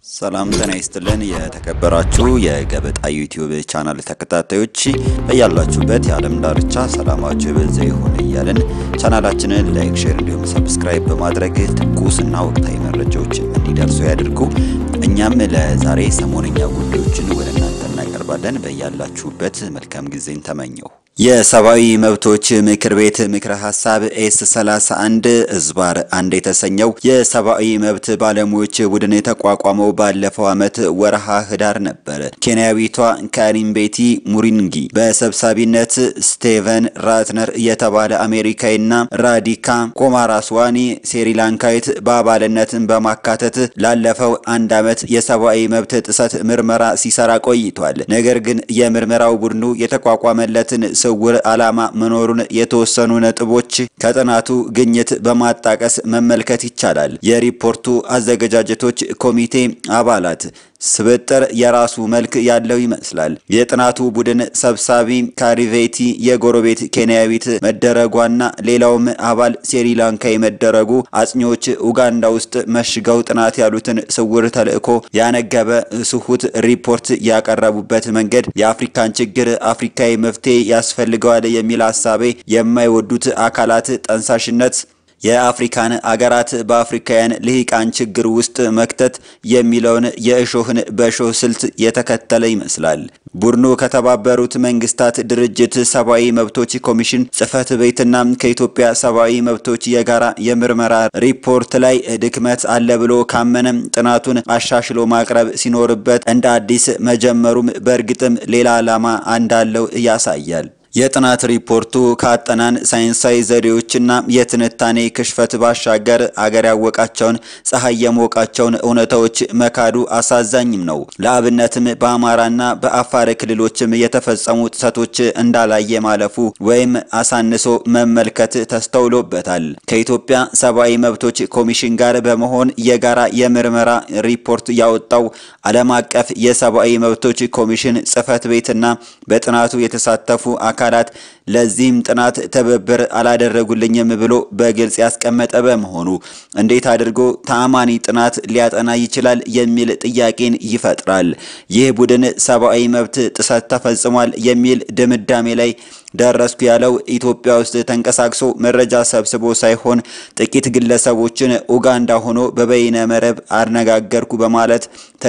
ሰላም ጤና ይስጥልን። የተከበራችሁ የገበጣ ዩቲዩብ ቻናል ተከታታዮች በያላችሁበት የዓለም ዳርቻ ሰላማችሁ የበዛ ይሁን እያልን ቻናላችንን ላይክ፣ ሼር እንዲሁም ሰብስክራይብ በማድረግ ትኩስና ወቅታዊ መረጃዎች እንዲደርሱ ያድርጉ። እኛም ለዛሬ ሰሞነኛ ጉዳዮችን ወደ እናንተ እናቀርባለን። በያላችሁበት መልካም ጊዜን ተመኘው። የሰብአዊ መብቶች ምክር ቤት ምክረ ሀሳብ ኤስ 31 እዝባር አንድ የተሰኘው የሰብአዊ መብት ባለሙያዎች ቡድን የተቋቋመው ባለፈው ዓመት ወርሃ ህዳር ነበር። ኬንያዊቷ ካሪም ቤቲ ሙሪንጊ በሰብሳቢነት ስቴቨን ራትነር የተባለ አሜሪካዊና ራዲካ ኮማራስዋኒ ስሪላንካዊት በአባልነትን በማካተት ላለፈው አንድ ዓመት የሰብአዊ መብት ጥሰት ምርመራ ሲሰራ ቆይቷል። ነገር ግን የምርመራው ቡድኑ የተቋቋመለትን ስውር ዓላማ መኖሩን የተወሰኑ ነጥቦች ከጥናቱ ግኝት በማጣቀስ መመልከት ይቻላል። የሪፖርቱ አዘገጃጀቶች ኮሚቴ አባላት ስብጥር የራሱ መልክ ያለው ይመስላል። የጥናቱ ቡድን ሰብሳቢ ካሪቬቲ የጎረቤት ኬንያዊት መደረጓና ሌላውም አባል ስሪላንካዊ መደረጉ አጥኚዎች ኡጋንዳ ውስጥ መሽገው ጥናት ያሉትን ስውር ተልዕኮ ያነገበ ስሁት ሪፖርት ያቀረቡበት መንገድ የአፍሪካን ችግር አፍሪካዊ መፍትሄ ያስፈልገዋል የሚል ሀሳቤ የማይወዱት አካላት ጠንሳሽነት የአፍሪካን አገራት በአፍሪካውያን ልሂቃን ችግር ውስጥ መክተት የሚለውን የእሾህን በእሾህ ስልት የተከተለ ይመስላል። ቡድኑ ከተባበሩት መንግስታት ድርጅት ሰብአዊ መብቶች ኮሚሽን ጽህፈት ቤትና ከኢትዮጵያ ሰብአዊ መብቶች የጋራ የምርመራ ሪፖርት ላይ ድክመት አለ ብሎ ካመነም ጥናቱን አሻሽሎ ማቅረብ ሲኖርበት እንደ አዲስ መጀመሩም በእርግጥም ሌላ ዓላማ እንዳለው ያሳያል። የጥናት ሪፖርቱ ከአጠናን ሳይንሳዊ ዘዴዎችና የትንታኔ ክሽፈት ባሻገር አገር ያወቃቸውን ፀሐይ የሞቃቸውን እውነታዎች መካዱ አሳዛኝም ነው። ለአብነትም በአማራና በአፋር ክልሎችም የተፈጸሙ ጥሰቶች እንዳላየ ማለፉ ወይም አሳንሶ መመልከት ተስተውሎበታል። ከኢትዮጵያ ሰብአዊ መብቶች ኮሚሽን ጋር በመሆን የጋራ የምርመራ ሪፖርት ያወጣው ዓለም አቀፍ የሰብአዊ መብቶች ኮሚሽን ጽህፈት ቤትና በጥናቱ የተሳተፉ አካላት ለዚህም ጥናት ትብብር አላደረጉልኝም ብሎ በግልጽ ያስቀመጠ በመሆኑ እንዴት አድርጎ ተአማኒ ጥናት ሊያጠና ይችላል የሚል ጥያቄን ይፈጥራል። ይህ ቡድን ሰብአዊ መብት ጥሰት ተፈጽሟል የሚል ድምዳሜ ላይ ደረስኩ ያለው ኢትዮጵያ ውስጥ ተንቀሳቅሶ መረጃ ሰብስቦ ሳይሆን ጥቂት ግለሰቦችን ኡጋንዳ ሆኖ በበይነ መረብ አነጋገርኩ በማለት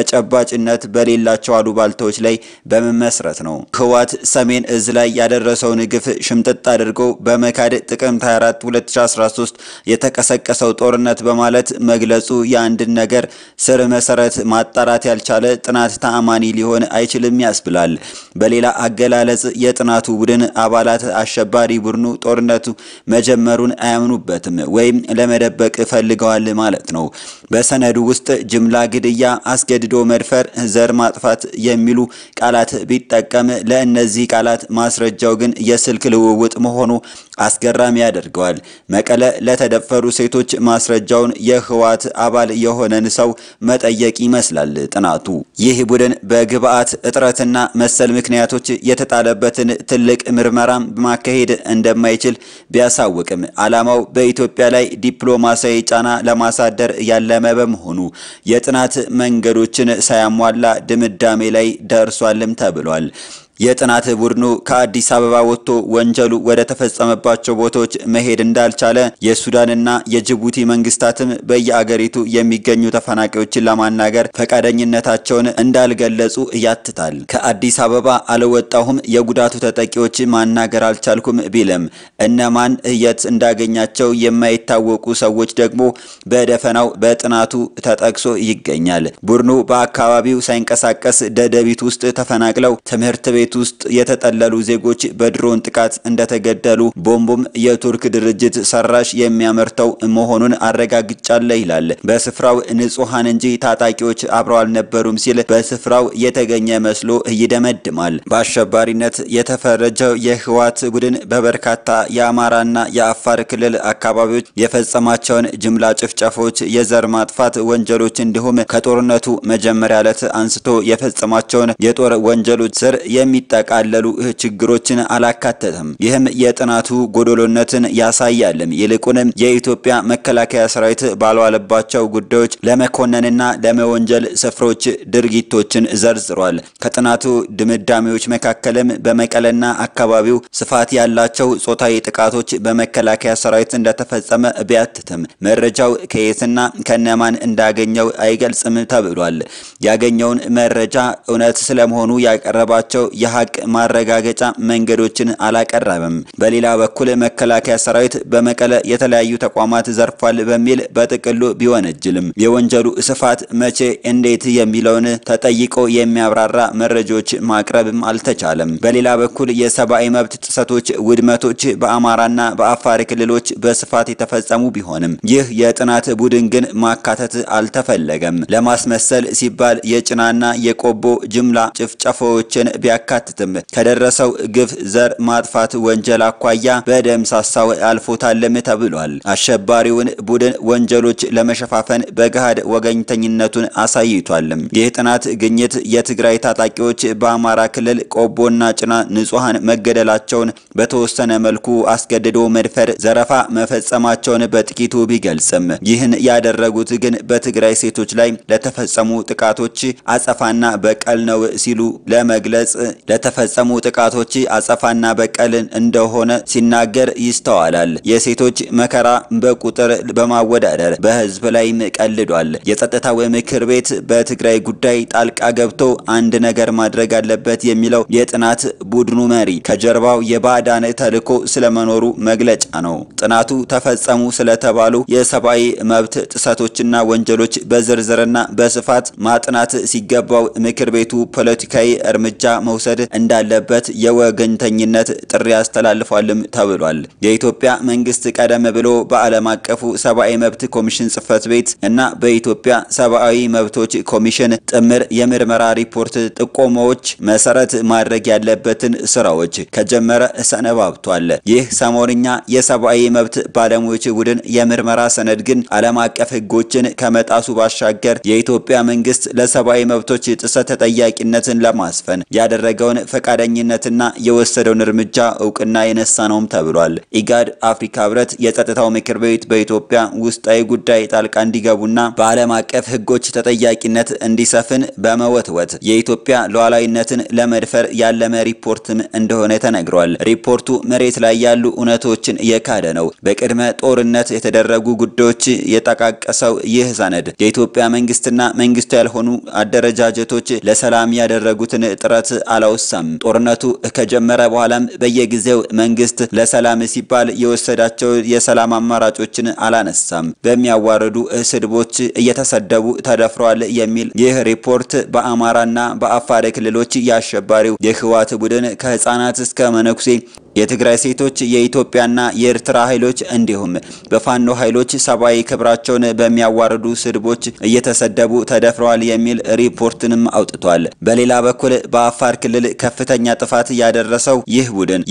ተጨባጭነት በሌላቸው አሉባልታዎች ላይ በመመስረት ነው። ህወሓት ሰሜን እዝ ላይ ያደረሰውን ግፍ ሽምጥጥ አድርጎ በመካድ ጥቅምት 24 2013 የተቀሰቀሰው ጦርነት በማለት መግለጹ የአንድን ነገር ስር መሰረት ማጣራት ያልቻለ ጥናት ተአማኒ ሊሆን አይችልም ያስብላል። በሌላ አገላለጽ የጥናቱ ቡድን አባላት አሸባሪ ቡድኑ ጦርነቱ መጀመሩን አያምኑበትም ወይም ለመደበቅ ፈልገዋል ማለት ነው። በሰነዱ ውስጥ ጅምላ ግድያ፣ አስገድዶ መድፈር፣ ዘር ማጥፋት የሚሉ ቃላት ቢጠቀም ለእነዚህ ቃላት ማስረጃው ግን የስልክ ልውውጥ መሆኑ አስገራሚ ያደርገዋል። መቀለ ለተደፈሩ ሴቶች ማስረጃውን የህወሓት አባል የሆነን ሰው መጠየቅ ይመስላል ጥናቱ። ይህ ቡድን በግብአት እጥረትና መሰል ምክንያቶች የተጣለበትን ትልቅ ምርመራ ማካሄድ እንደማይችል ቢያሳውቅም ዓላማው በኢትዮጵያ ላይ ዲፕሎማሲያዊ ጫና ለማሳደር ያለመ በመሆኑ የጥናት መንገዶችን ሳያሟላ ድምዳሜ ላይ ደርሷልም ተብሏል። የጥናት ቡድኑ ከአዲስ አበባ ወጥቶ ወንጀሉ ወደ ተፈጸመባቸው ቦታዎች መሄድ እንዳልቻለ የሱዳንና የጅቡቲ መንግስታትም በየአገሪቱ የሚገኙ ተፈናቃዮችን ለማናገር ፈቃደኝነታቸውን እንዳልገለጹ ያትታል። ከአዲስ አበባ አልወጣሁም፣ የጉዳቱ ተጠቂዎች ማናገር አልቻልኩም ቢልም እነማን የት እንዳገኛቸው የማይታወቁ ሰዎች ደግሞ በደፈናው በጥናቱ ተጠቅሶ ይገኛል። ቡድኑ በአካባቢው ሳይንቀሳቀስ ደደቢት ውስጥ ተፈናቅለው ትምህርት ቤት ውስጥ የተጠለሉ ዜጎች በድሮን ጥቃት እንደተገደሉ ቦምቡም የቱርክ ድርጅት ሰራሽ የሚያመርተው መሆኑን አረጋግጫለሁ ይላል። በስፍራው ንጹሐን እንጂ ታጣቂዎች አብረው አልነበሩም ሲል በስፍራው የተገኘ መስሎ ይደመድማል። በአሸባሪነት የተፈረጀው የህወሓት ቡድን በበርካታ የአማራና የአፋር ክልል አካባቢዎች የፈጸማቸውን ጅምላ ጭፍጨፎች፣ የዘር ማጥፋት ወንጀሎች እንዲሁም ከጦርነቱ መጀመሪያ ዕለት አንስቶ የፈጸማቸውን የጦር ወንጀሎች ስር የሚ የሚጠቃለሉ ችግሮችን አላካተተም። ይህም የጥናቱ ጎዶሎነትን ያሳያልም። ይልቁንም የኢትዮጵያ መከላከያ ሰራዊት ባልዋለባቸው ጉዳዮች ለመኮነንና ለመወንጀል ስፍሮች ድርጊቶችን ዘርዝሯል። ከጥናቱ ድምዳሜዎች መካከልም በመቀለና አካባቢው ስፋት ያላቸው ጾታዊ ጥቃቶች በመከላከያ ሰራዊት እንደተፈጸመ ቢያትትም መረጃው ከየትና ከነማን እንዳገኘው አይገልጽም ተብሏል። ያገኘውን መረጃ እውነት ስለመሆኑ ያቀረባቸው የሀቅ ማረጋገጫ መንገዶችን አላቀረበም። በሌላ በኩል መከላከያ ሰራዊት በመቀለ የተለያዩ ተቋማት ዘርፏል በሚል በጥቅሉ ቢወነጅልም የወንጀሉ ስፋት መቼ፣ እንዴት የሚለውን ተጠይቆ የሚያብራራ መረጃዎች ማቅረብም አልተቻለም። በሌላ በኩል የሰብአዊ መብት ጥሰቶች፣ ውድመቶች በአማራና በአፋር ክልሎች በስፋት የተፈጸሙ ቢሆንም ይህ የጥናት ቡድን ግን ማካተት አልተፈለገም። ለማስመሰል ሲባል የጭናና የቆቦ ጅምላ ጭፍጨፋዎችን ቢያካትትም ከደረሰው ግፍ ዘር ማጥፋት ወንጀል አኳያ በደምሳሳው አልፎታልም ተብሏል። አሸባሪውን ቡድን ወንጀሎች ለመሸፋፈን በገሃድ ወገኝተኝነቱን አሳይቷል። ይህ ጥናት ግኝት የትግራይ ታጣቂዎች በአማራ ክልል ቆቦና ጭና ንጹሐን መገደላቸውን በተወሰነ መልኩ አስገድዶ መድፈር፣ ዘረፋ መፈጸማቸውን በጥቂቱ ቢገልጽም ይህን ያደረጉት ግን በትግራይ ሴቶች ላይ ለተፈጸሙ ጥቃቶች አጸፋና በቀል ነው ሲሉ ለመግለጽ ለተፈጸሙ ጥቃቶች አጸፋና በቀል እንደሆነ ሲናገር ይስተዋላል። የሴቶች መከራ በቁጥር በማወዳደር በህዝብ ላይም ቀልዷል። የጸጥታው ምክር ቤት በትግራይ ጉዳይ ጣልቃ ገብቶ አንድ ነገር ማድረግ አለበት የሚለው የጥናት ቡድኑ መሪ ከጀርባው የባዕዳን ተልዕኮ ስለመኖሩ መግለጫ ነው። ጥናቱ ተፈጸሙ ስለተባሉ የሰብአዊ መብት ጥሰቶችና ወንጀሎች በዝርዝርና በስፋት ማጥናት ሲገባው ምክር ቤቱ ፖለቲካዊ እርምጃ መውሰድ እንዳለበት የወገኝተኝነት ጥሪ አስተላልፏልም ተብሏል። የኢትዮጵያ መንግስት ቀደም ብሎ በዓለም አቀፉ ሰብአዊ መብት ኮሚሽን ጽህፈት ቤት እና በኢትዮጵያ ሰብአዊ መብቶች ኮሚሽን ጥምር የምርመራ ሪፖርት ጥቆማዎች መሰረት ማድረግ ያለበትን ስራዎች ከጀመረ ሰነባብቷል። ይህ ሰሞንኛ የሰብአዊ መብት ባለሙያዎች ቡድን የምርመራ ሰነድ ግን ዓለም አቀፍ ሕጎችን ከመጣሱ ባሻገር የኢትዮጵያ መንግስት ለሰብአዊ መብቶች ጥሰት ተጠያቂነትን ለማስፈን ያደረገውን ፈቃደኝነትና የወሰደውን እርምጃ እውቅና የነሳ ነውም ተብሏል። ኢጋድ፣ አፍሪካ ህብረት፣ የጸጥታው ምክር ቤት በኢትዮጵያ ውስጣዊ ጉዳይ ጣልቃ እንዲገቡና በዓለም አቀፍ ሕጎች ተጠያቂነት እንዲሰፍን በመወትወት የኢትዮጵያ ሉዓላዊነትን ለመድፈር ያለመ ሪፖርትም እንደሆነ ተነግሯል። ሪፖርቱ መሬት ላይ ያሉ እውነቶችን የካደ ነው። በቅድመ ጦርነት የተደረጉ ጉዳዮች የጠቃቀሰው ይህ ሰነድ የኢትዮጵያ መንግስትና መንግስቱ ያልሆኑ አደረጃጀቶች ለሰላም ያደረጉትን ጥረት አላወሳም። ጦርነቱ ከጀመረ በኋላም በየጊዜው መንግስት ለሰላም ሲባል የወሰዳቸው የሰላም አማራጮችን አላነሳም። በሚያዋርዱ ስድቦች እየተሰደቡ ተደፍረዋል የሚል ይህ ሪፖርት በአማራና በአፋር ክልሎች የአሸባሪው የህወሓት ቡድን ከህፃናት እስከ መነኩሴ የትግራይ ሴቶች የኢትዮጵያና የኤርትራ ኃይሎች እንዲሁም በፋኖ ኃይሎች ሰብአዊ ክብራቸውን በሚያዋርዱ ስድቦች እየተሰደቡ ተደፍረዋል የሚል ሪፖርትንም አውጥቷል። በሌላ በኩል በአፋር ክልል ከፍተኛ ጥፋት ያደረሰው ይህ ቡድን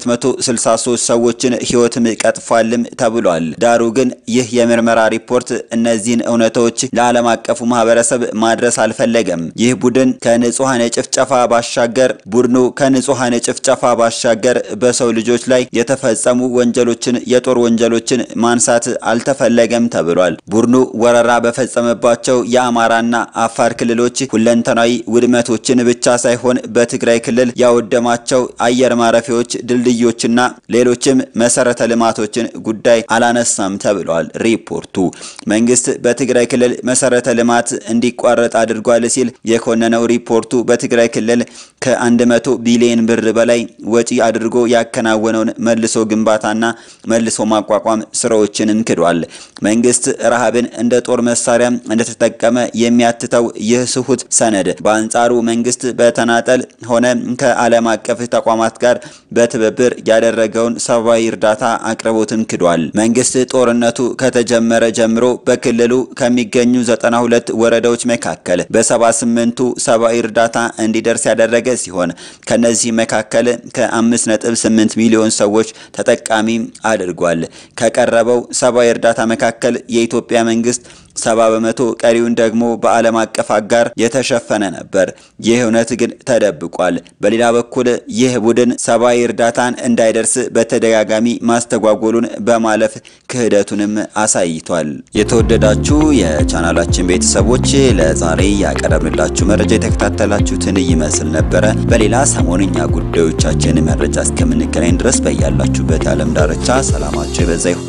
የ263 ሰዎችን ህይወትም ቀጥፏልም ተብሏል። ዳሩ ግን ይህ የምርመራ ሪፖርት እነዚህን እውነቶች ለዓለም አቀፉ ማህበረሰብ ማድረስ አልፈለገም። ይህ ቡድን ከንጹሐን ጭፍጨፋ ባሻገር ቡድኑ ከንጹሐን ጭፍጨፋ ባሻገር በሰው ልጆች ላይ የተፈጸሙ ወንጀሎችን የጦር ወንጀሎችን ማንሳት አልተፈለገም ተብሏል። ቡድኑ ወረራ በፈጸመባቸው የአማራና አፋር ክልሎች ሁለንተናዊ ውድመቶችን ብቻ ሳይሆን በትግራይ ክልል ያወደማቸው አየር ማረፊያዎች፣ ድልድዮችና ሌሎችም መሰረተ ልማቶችን ጉዳይ አላነሳም ተብሏል። ሪፖርቱ መንግስት በትግራይ ክልል መሰረተ ልማት እንዲቋረጥ አድርጓል ሲል የኮነነው ሪፖርቱ በትግራይ ክልል ከ100 ቢሊዮን ብር በላይ ወጪ አድርጎ ያከናወነውን መልሶ ግንባታና መልሶ ማቋቋም ስራዎችንም ክዷል። መንግስት ረሃብን እንደ ጦር መሳሪያ እንደተጠቀመ የሚያትተው ይህ ስሁት ሰነድ በአንጻሩ መንግስት በተናጠል ሆነ ከዓለም አቀፍ ተቋማት ጋር በትብብር ያደረገውን ሰብአዊ እርዳታ አቅርቦትን ክዷል። መንግስት ጦርነቱ ከተጀመረ ጀምሮ በክልሉ ከሚገኙ 92 ወረዳዎች መካከል በ78ቱ ሰብአዊ እርዳታ እንዲደርስ ያደረገ ሲሆን ከነዚህ መካከል ከ5.8 ሚሊዮን ሰዎች ተጠቃሚ አድርጓል። ከቀረበው ሰብአዊ እርዳታ መካከል የኢትዮጵያ መንግስት ሰባ በመቶ ቀሪውን ደግሞ በዓለም አቀፍ አጋር የተሸፈነ ነበር። ይህ እውነት ግን ተደብቋል። በሌላ በኩል ይህ ቡድን ሰብአዊ እርዳታን እንዳይደርስ በተደጋጋሚ ማስተጓጎሉን በማለፍ ክህደቱንም አሳይቷል። የተወደዳችሁ የቻናላችን ቤተሰቦች ለዛሬ ያቀረብንላችሁ መረጃ የተከታተላችሁትን ይመስል ነበረ። በሌላ ሰሞንኛ ጉዳዮቻችን መረጃ እስከምንገናኝ ድረስ በያላችሁበት የዓለም ዳርቻ ሰላማችሁ የበዛ ይሁን።